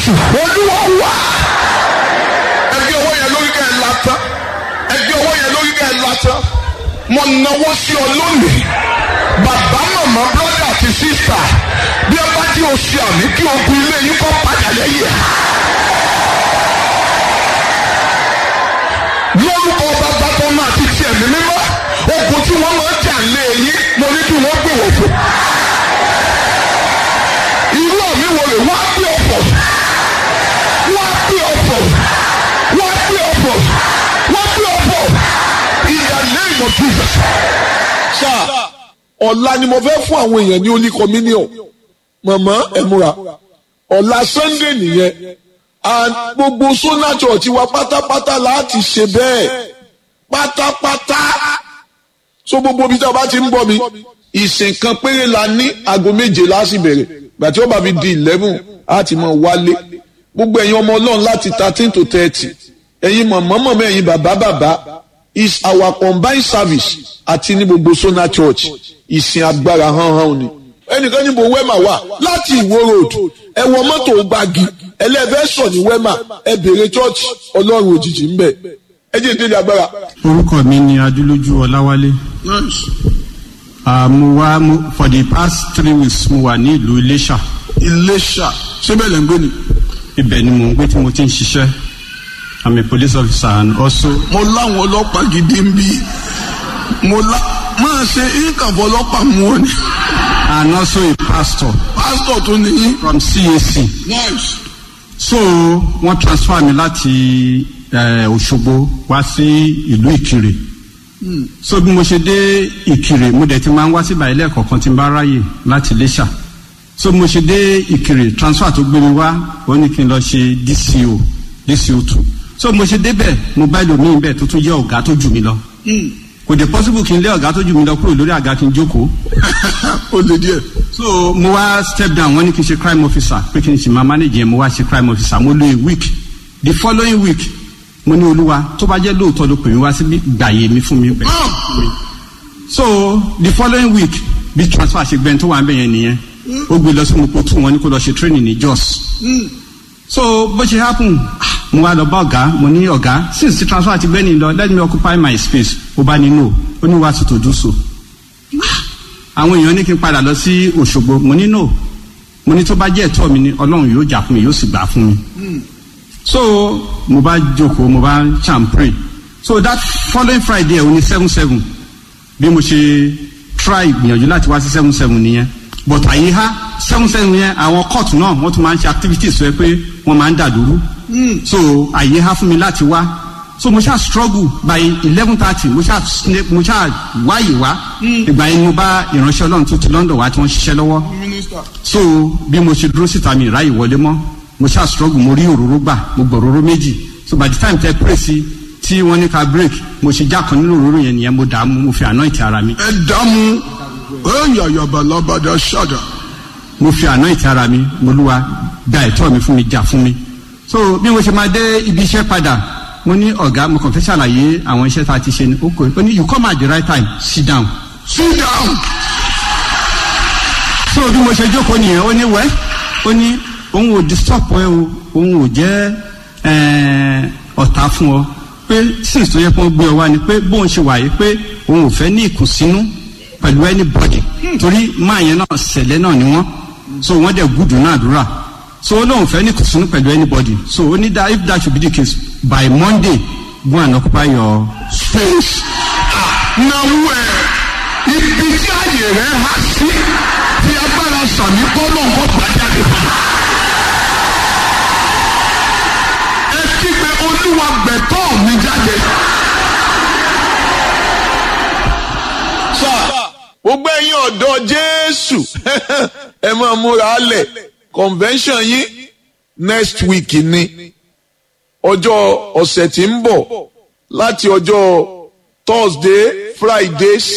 jésù olúwa wá. ẹgbẹ́ owó yẹn lórí kẹ́ ẹ látán ẹgbẹ́ owó yẹn lórí kẹ́ ẹ látán mo náwó sí ọ lónìí bàbá màmá brọ́dà àti sísà bí ẹ bá tí o ṣe àmì kí ogun ilé yín kọ́ padà lẹ́yìn ẹ̀. lórúkọ bàbá tó máa ti tiẹ̀ ní mímọ́ ogun tí wọ́n máa ń jà lé yín mo ní kí wọ́n gbé wọ̀ fún. irú àmì wo lè wá gbé ọ̀pọ̀ wá gbé ọ̀pọ̀ wá gbé ọ̀pọ̀ wá gbé ọ̀pọ̀ in the name of Jesus. sáà ọ̀la ni mo fẹ́ fún àwọn èèyàn ní holy communion màmá ẹ múra ọ̀la sunday nìyẹn and gbogbo sona church wa pátápátá láti ṣe bẹ́ẹ̀ pátápátá so gbogbo ibi tí a bá ti ń bọ̀ mi ìsìn kan péré la ní aago méje láti bẹ̀rẹ̀ gbàtí ó bá fi di eleven á ti mọ̀ wálé gbogbo ẹ̀yin ọmọ ọlọ́run láti thirteen to thirty ẹ̀yin mọ̀mọ́ mọ̀mọ́ ẹ̀yin bàbá bàbá is our combined service àti ní gbogbo sona church ìsìn agbára hánhán ni ẹnìkan níbo wẹ́mà wà láti ìwó road ẹ wọ mọ́tò gbági ẹlẹ́fẹ́ sọ ní wẹ́mà ẹ béèrè church ọlọ́run òjijì ń bẹ̀ ẹ jẹ́ ìdílé agbára. orúkọ mi ni adúlójú ọláwálé Ah, mo wá mo- for the past three weeks mo wà ní ìlú iléṣà iléṣà síbẹ̀ lẹ́ ń gbé ni. ibẹ̀ ni mo ń gbé tí mo ti ń ṣiṣẹ́ i'm a police officer and also mo láwọn ọlọ́pàá gidi ń bí mo lá máa ṣe ìkànfọ́ ọlọ́pàá mú ọ ni. and also a pastor pásítọ̀ tó ní. from cac nice. so wọ́n transfer mi láti eh, òṣogbo wá sí ìlú ìkirè so bí mo ṣe dé ìkirè mo dẹ̀ ti máa ń wá síbà ilé ẹ̀kọ́ kan tí n bá ráyè láti iléṣà so bí mo ṣe dé ìkirè transfer tó gbé mi wá ó ní kí n lọ ṣe dco dco two so bí mo ṣe débẹ̀ mo bá ẹlòmíín bẹ́ẹ̀ tó tún jẹ́ ọ̀gá tó jù mí lọ kò dé possible kí n lé ọ̀gá tó jù mí lọ kúrò lórí àga kí n jókòó ó lè díẹ̀. so mo wá step down wọ́n ní kí n ṣe crime officer pé kí n ṣe máa manage yẹn mo wá ṣe crime officer mo lo a week the following week mo ní olúwa tó bá jẹ́ lóòótọ́ ló pè mí wá síbí gbàyè mi fún mi bẹ́ẹ̀ so the following week bí transfer ṣe gbẹ́ni tó wà ń bẹ̀ yẹn nìyẹn ó gbé lọ sí mo kó tún wọn ní kó lọ ṣe training ní jos so bó ṣe happen ah, mo wá lọ bá ọ̀gá mo ní ọ̀gá since the transfer ti gbẹ́ni lọ let me occupy my space ó bá ní no ó ní wá sí to do so àwọn èèyàn ní kí n padà lọ sí òṣogbo mo ní no mo ní tó bá jẹ́ ẹ̀tọ́ mi ni ọlọ́run yóò jà fún mi yóò sì gbà fún mi so mo bá jókòó mo bá cham pray so that following friday òní seven seven bí mo ṣe try gbìyànjú láti wá sí seven seven nìyẹn but àyíká seven seven yẹn àwọn court náà wọ́n tún máa ń ṣe activities rẹ pé wọ́n máa ń dà dúró so àyíká fún mi láti wá so mo ṣáà struggle by eleven thirty mo ṣáà sne- mo ṣáà wáyé wá ìgbà yẹn ni mo bá ìránṣẹ́ ọlọ́run tó ti london wá tí wọ́n ń ṣiṣẹ́ lọ́wọ́ so bí mo ṣe dúró síta mi ráyè wọlé mọ́ mo ṣáà struggle mo rí òróró gbà mo gbọ́ òróró méjì so by the time tẹ pray sí tí wọ́n ní ká break mo ṣe já kan nínú òróró yẹn nìyẹn mo dààmú mo fi anoint ara mi ẹ dààmú ẹ̀yà yabalabada ṣáda. mo fi anoint ara mi mo lúwa gba ẹ̀tọ́ mi fún mi jà fún mi so bí mo ṣe máa dé ibi iṣẹ́ padà mo ní ọ̀gá mo kàn fẹ́ ṣàlàyé àwọn iṣẹ́ tá a ti ṣe ní oko ó ní you come at the right time sit down sit down. so bí mo ṣe jókòó nìyẹn ó ní wẹ́ ó ní òun ò disturb ẹ o òun ò jẹ́ eh, ọ̀tá fún ọ pé since tó yẹ kó gbé ọ wá ni pé bóun ṣe wà yìí pé òun ò fẹ́ ní ìkùnsínú pẹ̀lú anybody torí máa yẹn náà ṣẹlẹ̀ náà ni wọ́n so wọ́n dẹ̀ gùdù náà àdúrà so ó lóun fẹ́ ní ìkùnsínú pẹ̀lú anybody so ó ní that if that should be the case by monday go and occupy your space. náwó ẹ ibi tí àyè rẹ há sí tí agbára sàmì kọ́ ló ń kọ́ pàjáde. ẹ kígbe olúwa gbẹ̀tọ́ mi jáde. sọ gbogbo ẹ̀yin ọ̀dọ́ jésù ẹ máa múra lẹ̀ convention yín next week ni ọjọ́ ọ̀sẹ̀ tí ń bọ̀ láti ọjọ́ thursday friday